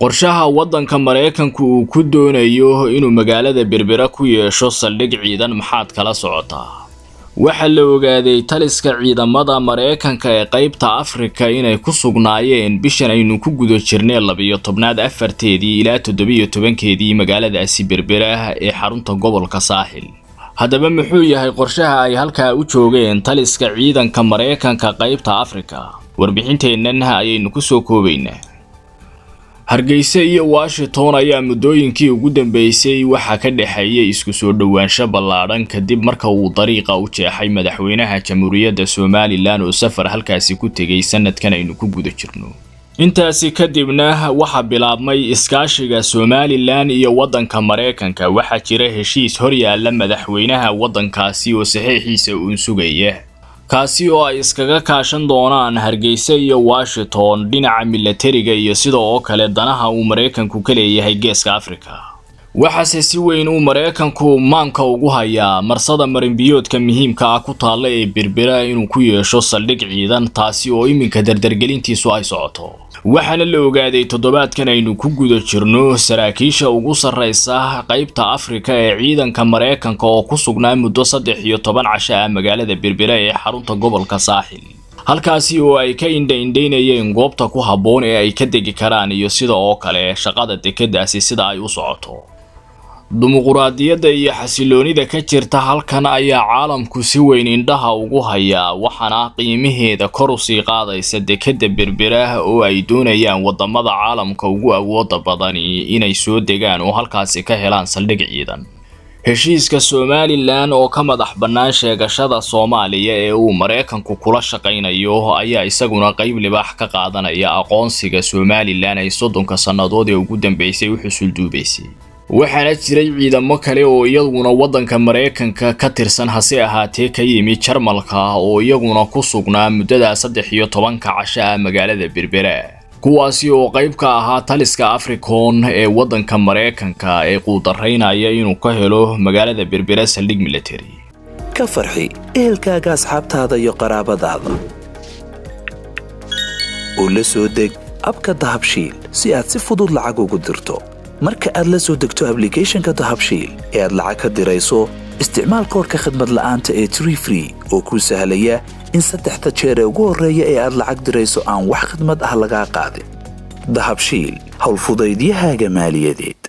qorshaha waddanka maraykanku uu ku doonayo inuu magaalada berbera ku yeesho saldhig ciidan maxaad kala socotaa waxaa la ogaaday taliska ciidamada maraykanka ee qaybta afrika inay ku sugnaayeen bishan aynu ku guda jirnay labiyo tobnaad afarteedii ilaa toddobiyo tobankeedii magaaladaasi berbera ee xarunta gobolka saaxil haddaba muxuu yahay qorshaha ay halkaa u joogeen taliska ciidanka maraykanka qaybta afrika warbixinteennan ayaynu ku soo koobaynaa hargeysa iyo washington ayaa muddooyinkii ugu dambeysay waxaa ka dhexeeyay isku soo dhowaansho ballaadhan kadib marka uu dariiqa u jeexay madaxweynaha jamhuuriyadda somalilan oo safar halkaasi ku tegay sanadkan aynu ku guda jirno intaasi kadibna waxaa bilaabmay iskaashiga somalilan iyo waddanka maraykanka waxaa jira heshiis horyaala madaxweynaha waddankaasi oo saxiixiisa uun sugaya kaasi oo ay iskaga kaashan doonaan hargeysa iyo washington dhinaca milatariga iyo sida oo kale danaha uu maraykanku ka leeyahay geeska afrika waxaase si weyn uu maraykanku maanka ugu hayaa marsada marinbiyoodka muhiimka ah ku taalla ee berbera inuu ku yeesho saldhig ciidan taasi oo iminka dardargelintiisu ay socoto waxaana la ogaaday toddobaadkan aynu ku guda jirno saraakiisha ugu sarraysa qaybta afrika ee ciidanka maraykanka oo ku sugnaa muddo saddex iyo toban casho ah magaalada berbera ee xarunta gobolka saaxil halkaasi oo ay ka indha-indhaynayeen goobta ku habboon ee ay ka degi karaan iyo sida oo kale shaqada dekeddaasi sida ay u socoto dimuquraadiyadda iyo xasiloonida ka jirta halkan ayaa caalamku si weyn indhaha ugu hayaa waxaana qiimaheeda kor usii qaadaysa dekedda berbera oo ay doonayaan wadamada caalamka ugu awooda badani inay soo degaan oo halkaasi ka helaan saldhig ciidan heshiiska somalilan oo ka madax bannaan sheegashada soomaaliya ee uu maraykanku kula shaqaynayo ayaa isaguna qayb libaax ka qaadanaya aqoonsiga somalilan ay soddonka sannadood ee ugu dambeysay u xusulduubaysay waxaana jiray ciidamo kale oo iyaguna waddanka maraykanka ka tirsan hase ahaatee ka yimi jarmalka oo iyaguna ku sugnaa muddada saddex iyo tobanka casho ah magaalada berbera kuwaasi oo qayb ka ahaa taliska africon ee waddanka maraykanka ee quudaraynaya inuu ka helo magaalada berbera saldhig military ka farxi ehelkaaga asxaabtaada iyo qaraabadaada oo la soo deg abka dahabshiil si aad si fudud lacag ugu dirto marka aad la soo degto ablicathonka dahabshiil ee aad lacag ka dirayso isticmaal koorka khadmad la'aanta ee tree free oo kuu sahlaya in saddexda jeer ee ugu horreeya ee aad lacag dirayso aan wax khidmad ah lagaa qaadin dahabshiil howlfudaydiyahaaga maaliyadeed